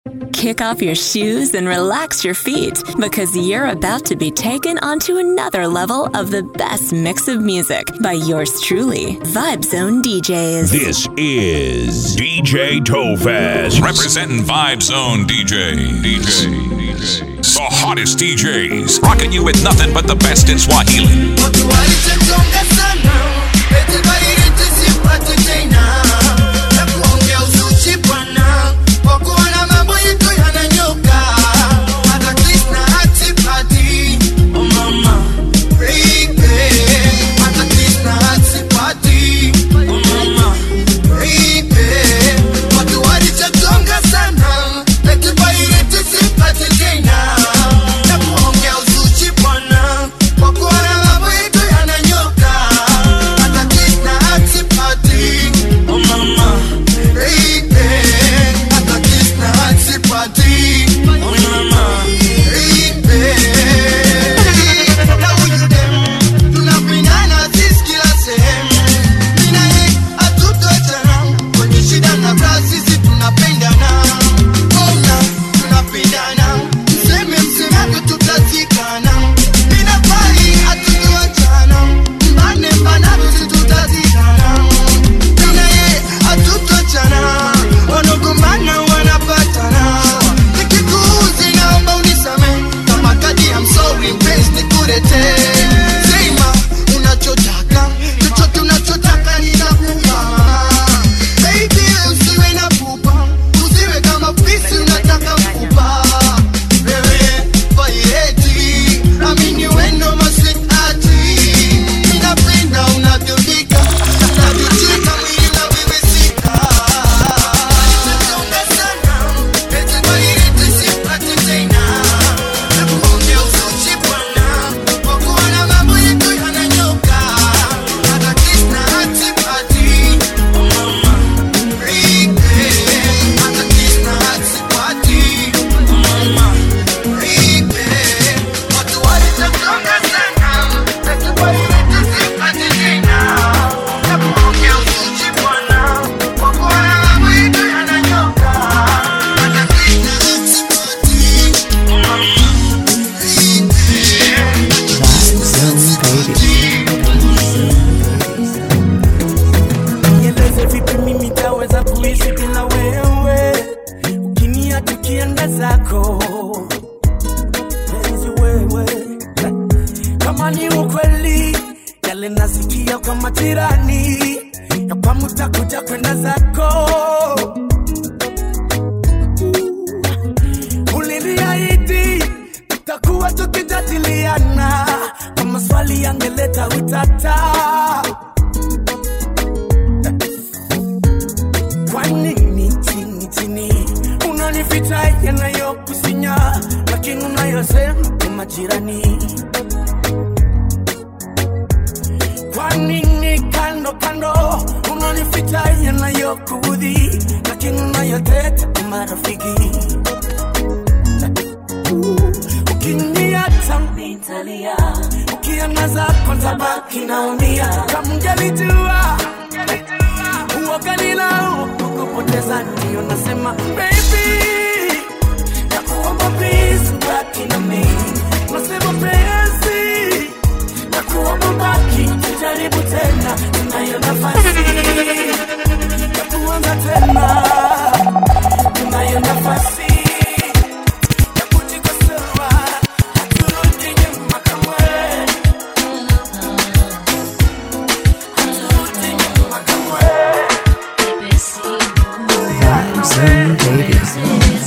Kick off your shoes and relax your feet because you're about to be taken onto another level of the best mix of music by yours truly, Vibe Zone DJs. This is DJ Tofaz. Representing Vibe Zone DJ. DJ. DJ. The hottest DJs. Rocking you with nothing but the best in Swahili. Watu walichonga sana, eti bairiti sipate tena. Na kuongea uzuchi bwana, kwa kuona mambo yetu yananyoka. Hata Krishna hatipati, oh mama, baby. Hata Krishna hatipati, oh mama, baby. Watu walichonga sana, eti bairiti sipate tena. Na kuongea uzuchi bwana, kwa kuona mambo yetu yananyoka. Hata Krishna hatipati, oh mama, baby. Hata Krishna hatipati, oh mama, baby. Na huyu dem, tunapendana sisi kila sehemu. Mimi na yeye hatutoachana, kwenye shida na raha sisi tunapendana. Ona, tunapendana. Mseme msemavyo tutazikana. Mimi na Fai hatutoachana. Mbane mbanavyo sisi tutazikana. Mimi na yeye hatutoachana. Wanagombana wanapatana. Nikikuudhi naomba unisamehe. Kama kadi I'm sorry mpenzi nikuletee. Sema unachotaka, chochote unachotaka ninakupa. Baby usiwe na pupa, usiwe kama fisi unataka mfupa. Wewe vaireti, amini wendo maswitati. Ninapenda unavyopika, unavyocheka mwili unavyowezeka. Nachonga sana, eti vaireti sipati tena. Nakuongea uzuchi bwana, kwa kuona mambo yetu yananyoka. Hata Krishna hatipati, oh mama, baby. Hata Krishna hatipati, oh mama, baby. Watu walichonga sana, eti vaireti sipati tena. Nakuongea uzuchi bwana, kwa kuona mambo yetu yananyoka. Hata Krishna hatipati, oh mama, nieleze vipi mimi taweza kuishi bila wewe ukiniacha ukienda zako penzi wewe kama ni ukweli yale nasikia kwa majirani ya kwamba utakuja kwenda zako uliniahidi tutakuwa tukijadiliana kwa maswali yangeleta utata kwa nini chini chini unanificha yanayokusinya lakini unayosema kwa majirani kwa nini kando kando unanificha yanayokuudhi lakini unayoteta kwa marafiki ukiniacha nitalia ukiangaza kwanza baki naumia kama ungelijua uoganila kukupoteza ndio nasema baby nakuomba please baki na mimi nasema penzi nakuomba baki tujaribu tena tunayo nafasi ya kuanza tena tunayo nafasi ya kujikosoa haturudi nyuma kamwe haturudi nyuma kamwe Vibes and babies.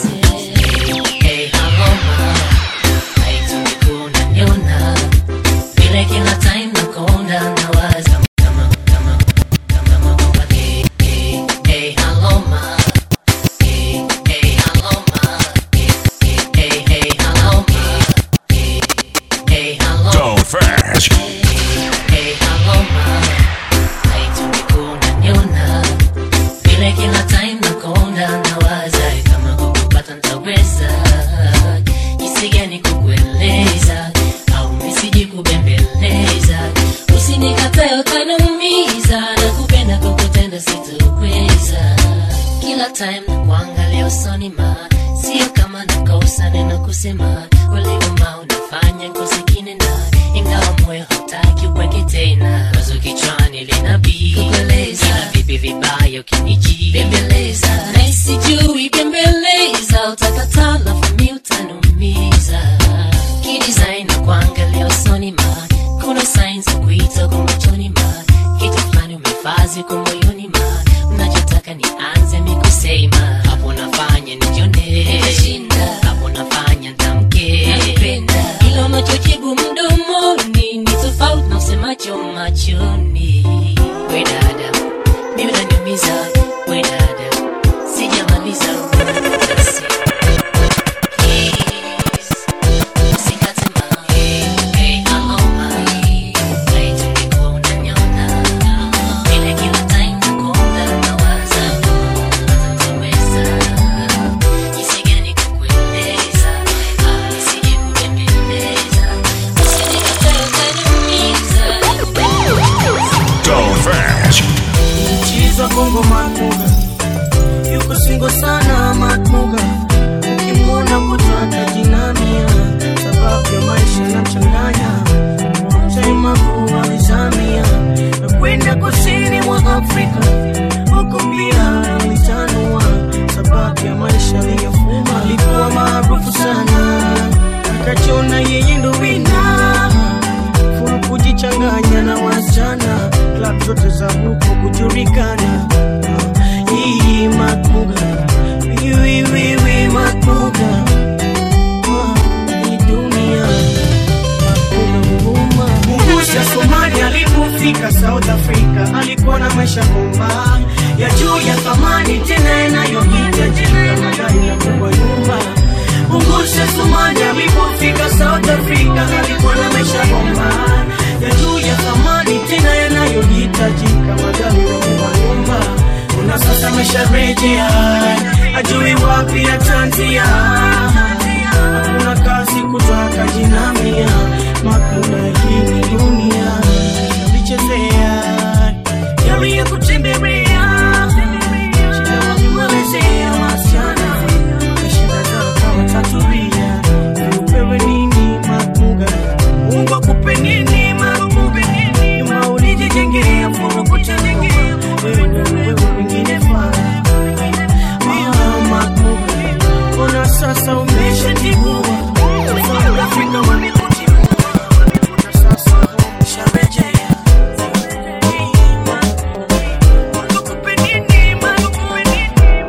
kama nakosa neno kusema uliuma unafanya ngozi kinena ingawa moyo hautaki upweke tena wazo kichwani linabii kukueleza vipi vibaya ukiniji bembeleza na sijui bembeleza utakataa lafu mi utanumiza kidesign na kuangalia usoni ma kuna signs za kuita kwa machoni ma kitu fulani umefazi kwa moyoni ma unachotaka nianze mikusema hapo nafanya nijione hapo nafanya ntamke ila unachojibu mdomoni ni tofauti na usemacho machoni we dada mimi unaniumiza we dada sijamaliza Just please, usikate moyo. Hey, I'm on my way. Tungekuwa unaniona. Ile kila time nakuona nawaza, hatutaweza. Jinsi gani kukueleza, ah, nisije kubembeleza. Usinikatae utaniumiza. Tofaz. Chiza Kongo Matmuga yuko singo sana Matmuga, ukimwona kutaka jinamia, sababu ya maisha na mchanganya mtaima kuwa vizamia na kwenda kusini mwa Afrika, huko pia alitanua, sababu ya maisha aliyofuma. Alikuwa maarufu sana, akajiona yeye ndo wina furu kujichanganya na wasichana klab zote za huko kujulikana hii matmuga wiwiwiwi matmuga hii dunia matmuga huruma Mungusha Somali alipofika South Africa alikuwa na maisha bomba ya juu ya thamani tena yanayohitajika madai ya kubwa nyumba Mungusha Somali alipofika South Africa alikuwa na maisha bomba ya juu ya thamani tena yanayohitajika madai ya kubwa nyumba Una sasa amesharejea ajui wapi atanzia hakuna kazi kutaka jinamia makuna hii ni dunia yalichezea yaliyokutembelea shida walimwelezea wasichana na shida zao kama tatulia upewe nini makuga mungu akupe nini makuga nyuma ulijijengea furu kuchanengea wewe ndo wewe wengine faa Ona sasa umeshatigua South Africa wamekutimua Ona sasa umesharejea Malukupe nini, malukupe nini,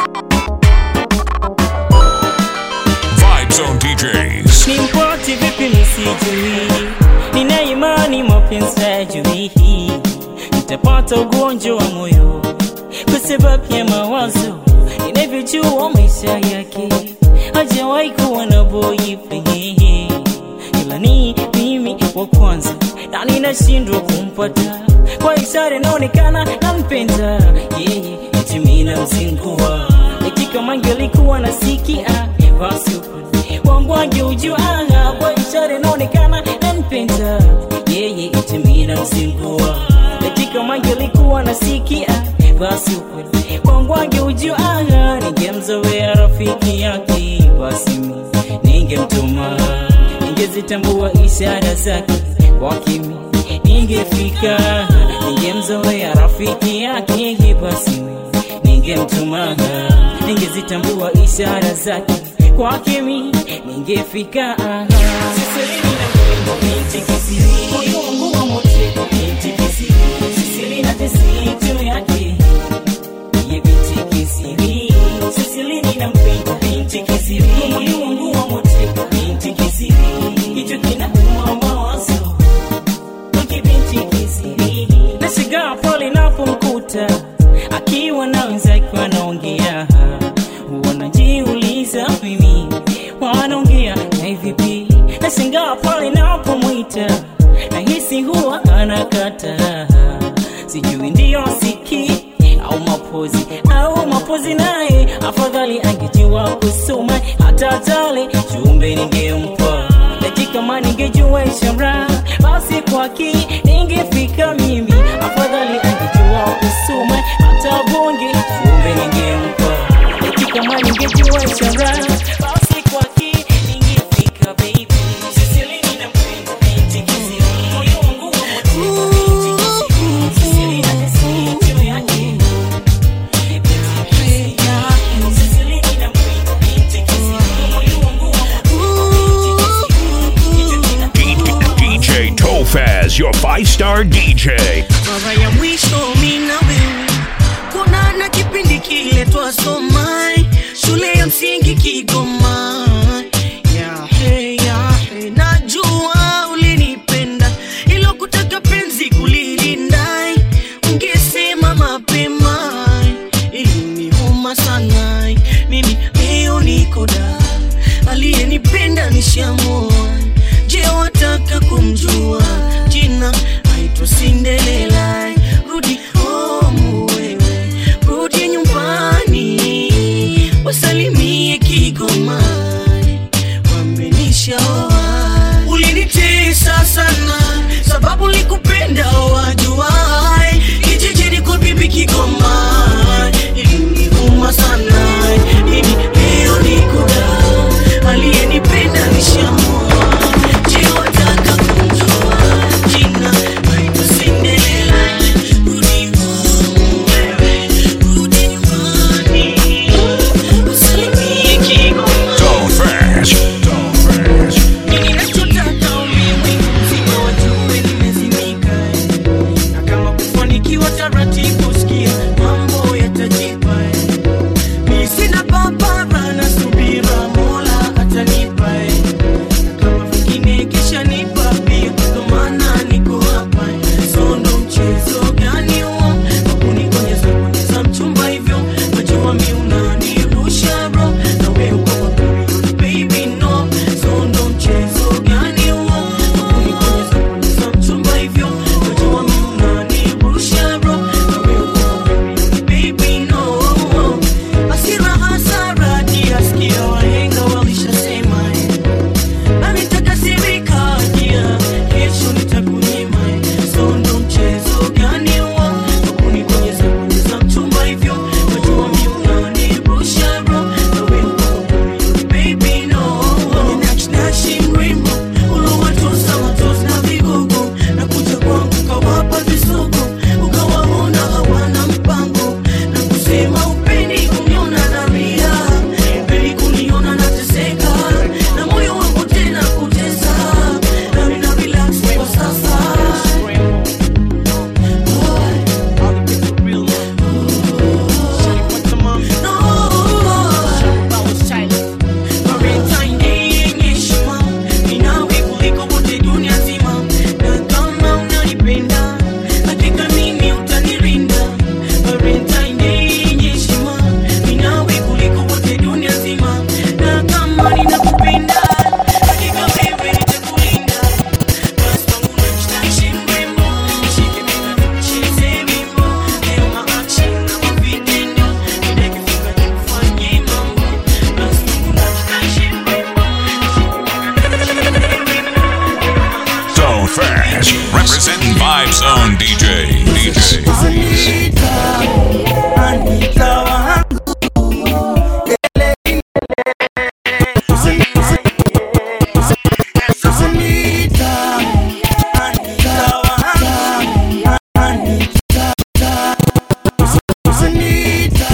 Vibe Zone DJs. ni mpoti vipi nisijui nina imani mapenzi hayajui nitapata ugonjwa wa moyo kwa sababu ya mawazo inavyojua maisha yake hajawahi kuwa na boyfriend ila ni mimi wa kwanza na ninashindwa kumpata kwa ishara inaonekana nampenda yeye eti mimi namzingua eti kama angelikuwa nasikia basi wangu angeujua kwa ishara inaonekana nampenda yeye eti mimi namzingua eti kama angelikuwa nasikia basi ukweli wangu angeujua ningemzoea rafiki yake basi mimi ningemtuma ningezitambua ishara zake kwa kimi ningefika ningemzoea rafiki yake basi mimi ningemtuma ningezitambua ishara zake kwa kimi ningefika Siselini na mrembo binti kisiri moyo wangu wa moteko binti kisiri Sisili na tesitu yake ye binti kisiri Sisilini na mpenda binti kisiri moyo wangu wa moteko binti kisiri hicho kinauma mawazo wake binti kisiri nashigaa pale napomkuta akiwa na wenzake wanaongea wanajiuliza mimi wanaongea na vipi nashangaa pale napomwita nahisi huwa anakata sijui ndiyo siki au mapozi au mapozi naye afadhali angejua kusoma hata tale jumbe ningempa eti kama ningejua ishara basi kwaki ningefika mimi afadhali angejua kusoma hata bonge jumbe ningempa eti kama ningejua ishara basi Topaz, your five star DJ. mara ya mwisho mi na wewe kuonana kipindi kile twasoma shule ya msingi Kigoma. Yahe, yahe, najua ulinipenda ilo kutaka penzi kulilinda, ungesema mapema iliniuma sana. Mimi leo niko da, aliyenipenda nishamoa. Je, wataka kumjua jina? Aitwa Cinderella. Rudi home wewe, rudi nyumbani, wasalimie Kigoma, wamenishaoa. Ulinitesa sana sababu likupenda wajuai, kijijini kwa bibi Kigoma, iliniuma sana. Mimi leo niko da, aliyenipenda nishamoa. Je, wataka kumjua jina? Aitwa Cinderella. Rudi home wewe, rudi nyumbani, wasalimie Kigoma. Don't fast. Don't fast. Ninachotaka ulimwengu mzima wajue nimezimika, na kama kufanikiwa taratibu, sikia mambo yatajipa. Mi sina papara na subira, Mola atanipa, na kama vingine kisha nipa pia, ndo maana niko hapa. So ndo mchezo gani huo wa kunikonyeza konyeza mchumba hivyo? Najua mi unanirusha bro, na wewe uko kwa period, baby no. So ndo mchezo gani huo wa kunikonyeza konyeza mchumba hivyo? Najua mi unanirusha bro, na wewe uko kwa period, baby no. Hasira hasara, kiasikia wahenga walishasema eh. Na nitakasirika pia, kesho nitakunyima. So ndo mchezo gani huo wa kunikonyeza konyeza mchumba hivyo? Wajua mi unanirusha bro, na wewe uko kwa period, baby no. Ninachinashi mrembo, ulowatosa matosi na vigogo, na kuja kwangu kawapa visogo, ukawaona hawana mpango, na kusema upendi kuniona nalia, upendi kuniona nateseka, na moyo wangu tena kutesa, na mina relax kwa sasa. Valentine Day yenye heshima, ni nawe kuliko wote dunia nzima, na kama unanipenda, hakika mimi utanirinda. Valentine Day yenye heshima, ni nawe kuliko wote dunia nzima, na kama ninakupenda, hakika wewe nitakulinda. Basi wangu unanishtaishe mrembo, nishike bega nicheze wimbo, leo maaction na mavitendo, nimekifika nikufanyie mambo. Basi wangu unanishtaishe mrembo, nishike bega nicheze wimbo, Don't fast. Representing Vibe Zone DJ. DJ. Anita wangu Anita Anita wangu Anita Anita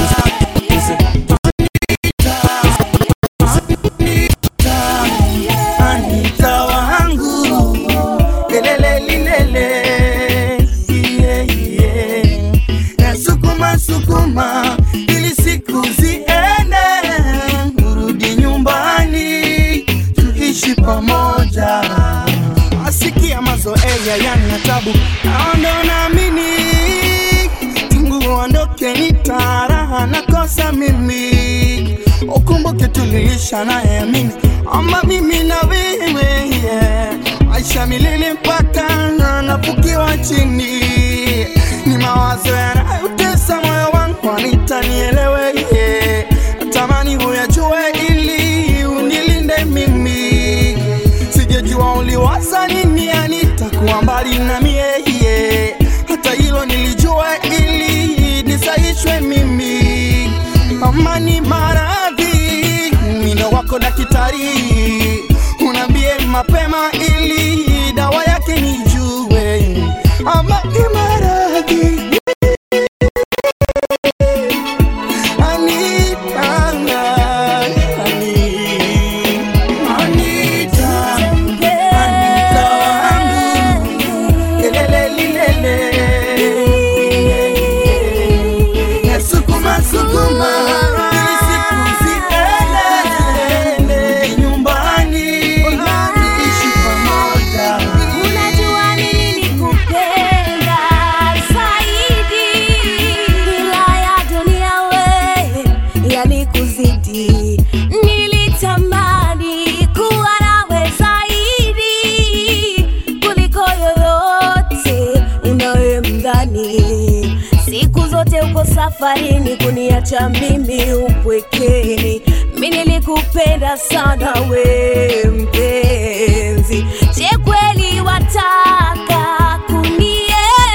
Anita wangu lelele lilele yeah, yeah. Nasukuma sukuma ili siku ziende, urudi nyumbani tuishi pamoja. Asikia mazoea yana tabu, naondo naamini tangu uondoke nitaraha nakosa mimi ukumbuke tuliisha nayeamini ama mimi na wewe yeah. maisha milele mpaka na nafukiwa chini ni mawazo yanayotesa moyo wangu anitanielewe yeah. natamani huyajue ili unilinde mimi sijejua uliwaza nini anitakuwa mbali na mie yeah. hata hilo nilijua ili nisaishwe mimi amani maradhi mino wako daktari unambie mapema ili dawa yake nijue amani maradhi Anita, Ani- Anita, Anita wangu safarini kuniacha mimi upwekeni. Mi nilikupenda sana we mpenzi, je kweli wataka kunienzi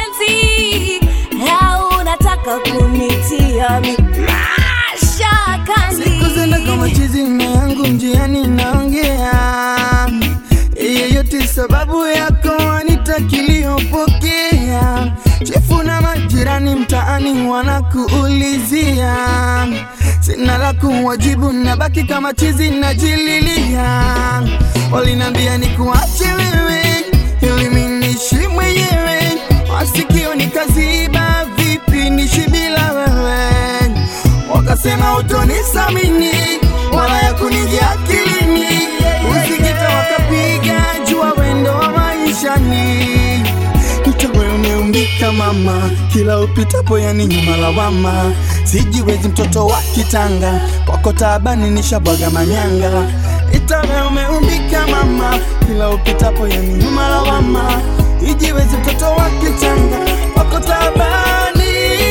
au unataka kunitia mi mashakani? Siku zenda kama chizi na yangu njiani naongea yeyote sababu yako anitakiliyopokea chefu na majirani mtaani wanakuulizia sina la kuwajibu nabaki kama chizi najililia walinambia nikuache wewe ili minishi mwenyewe masikio nikaziba vipi nishi bila wewe wakasema utonisamini wala ya kunijia akilini usikita wakapiga jua wendo wa maishani Mtawe umeumbika mama, kila upitapo yani nyuma lawama. Sijiwezi mtoto wa kitanga, kwako taabani nishabwaga manyanga. Itawe umeumbika mama, kila upitapo yani nyuma lawama. Ijiwezi mtoto wa kitanga, kwako taabani.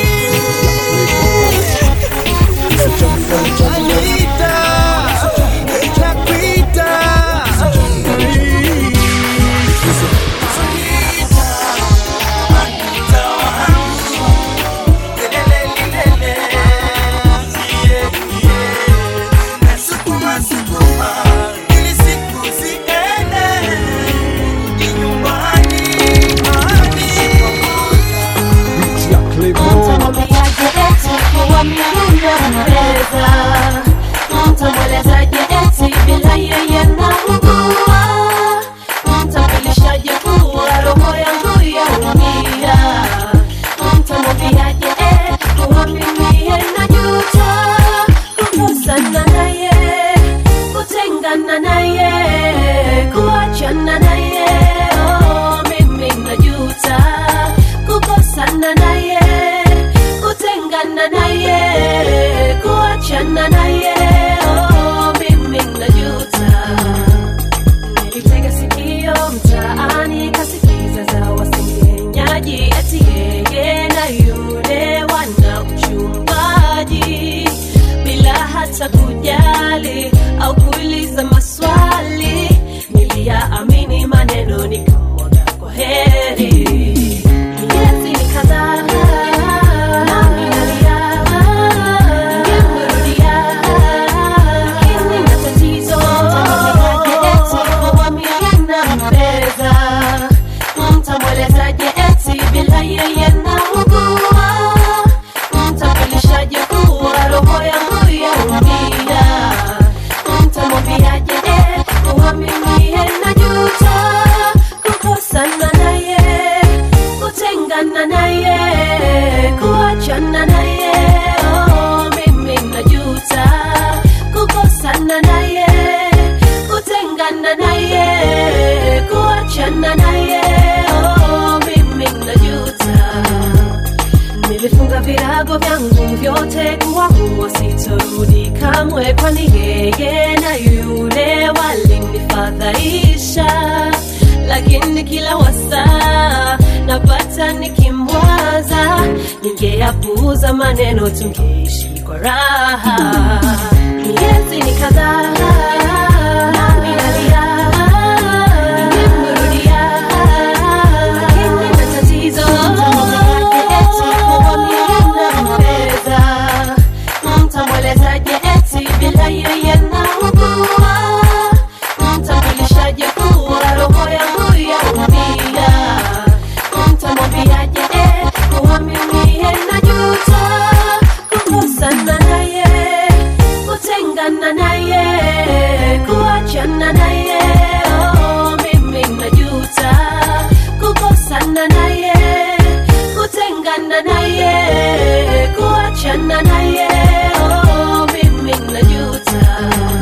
Anita, nakuita. Nasukuma, sukuma, ili siku ziende, ni nyumbani, nyumbani. Mtamwambiaje eti kuwa mnaunda mnaweza? Mtamwelezaje eti bila yeye naugua? Mtamjulishaje kuwa roho yangu yaumia? Mtamwambiaje eh, kuwa mimi najuta kukosana naye, kutengana naye, kuachana naye. Oh, mimi najuta kukosana naye, kutengana naye, kuachana naye. Oh, mimi najuta. Nilitega sikio mtaani kasikiza za wasengenyaji eti yeye na yule wana uchumbaji bila hata kujali au kuuliza maswali. Niliyaamini maneno nikamwaga kwa heri. Miezi ni kadhaa nami nalia, ningemrudia lakini na tatizo nampeza mtamwelezaje eti bila yeye naugua mtamjulishaje kuwa roho yangu yaumia mtamwambiaje eh, kuwa mimi najuta kukosana naye kutengana naye kuachana naye oh, mimi najuta kukosana naye kutengana naye kuachana naye oh, mimi najuta nilifunga virago vyangu vyote kuwakuwa sitorudi kamwe kwani yeye na yule walinifadhaisha lakini kila wasaa napata nikimwaza ningeyapuuza maneno tungeishi kwa raha miezi ni kadhaa nami nalia ningemrudia lakini na tatizo nampeza mtamwelezaje eti bila yeye naugua mtamjulishaje kuwa roho yangu yaumia mtamwambiaje eh, kuwa mimi najuta kukosana naye kutengana naye kuachana naye oh, mimi najuta kukosana naye kutengana naye kuachana naye oh, mimi najuta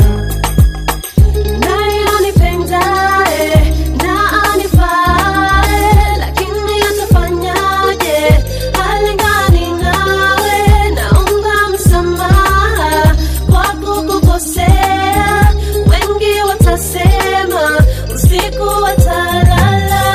naye anipendaye na anifae lakini atafanyaje halingani nawe naomba msamaha kwa kukukosea wengi watasema usiku watalala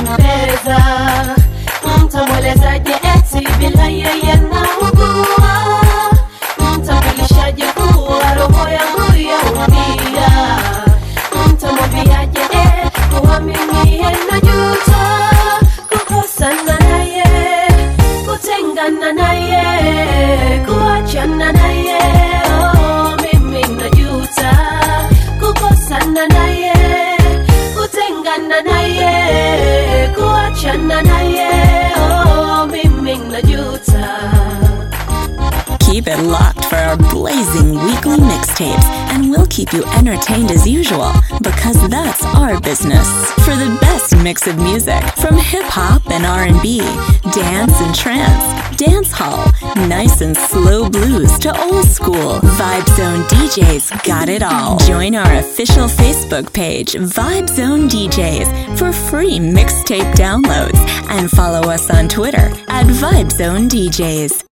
anampeza mtamwelezaje eti bila yeye naugua mtamwilishaje kuwa roho yangu yaumia mtamwambiaje eh, kuwa mimi najuta kukosana naye kutengana naye kuachana naye oh, mimi najuta kukosana naye kutengana naye kuachana naye oh, mimi najuta Keep it locked for our blazing weekly mixtapes, and we'll keep you entertained as usual because that's our business. For the best mix of music, from hip hop and R&B, dance and trance, dance hall, nice and slow blues to old school, Vibe Zone DJs got it all. Join our official Facebook page, Vibe Zone DJs, for free mixtape downloads, and follow us on Twitter at Vibe Zone DJs.